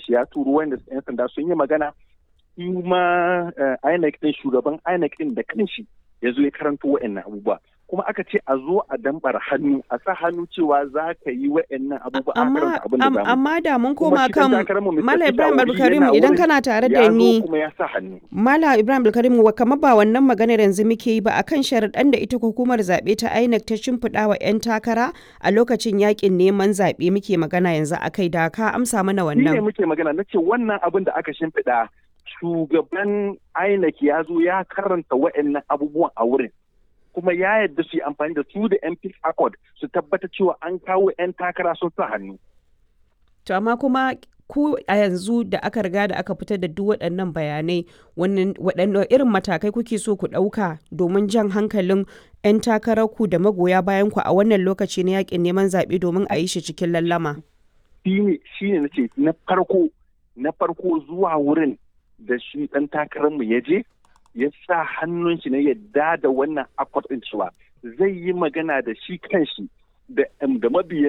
kanshi ya turo wanda yan sanda sun yi magana kuma INEC din shugaban INEC din da kanshi ya zo ya karanto wa'annan abubuwa kuma aka ce a zo a dambar hannu a sa hannu cewa za ka yi wa'annan abubuwa a karanta abin da zamu amma da mun koma kan Mala Ibrahim Abdulkarim idan kana tare da ni kuma ya sa hannu Mala Ibrahim Abdulkarim kamar ba wannan maganar yanzu muke yi ba akan sharaɗan da ita hukumar zaɓe ta INEC ta shimfiɗa wa 'yan takara a lokacin yakin neman zaɓe muke magana yanzu akai da ka amsa mana wannan. Ni ne muke magana na ce wannan abin da aka shimfiɗa shugaban INEC ya zo ya karanta wa'annan abubuwan a wurin. kuma ya yarda su yi amfani da su da MP Accord su tabbata cewa an kawo 'yan takara sun sa hannu. To amma kuma ku a yanzu da aka riga da aka fitar da duk waɗannan bayanai waɗanne irin matakai kuke so ku ɗauka domin jan hankalin 'yan takararku da magoya bayan ku a wannan lokaci na yakin neman zaɓe domin a yi shi cikin lallama. Shi ne na ce na farko na farko zuwa wurin da shi ɗan takararmu ya je ya sa hannun shi na yadda da wannan akwat ɗin cewa zai yi magana da shi kanshi da mabiyan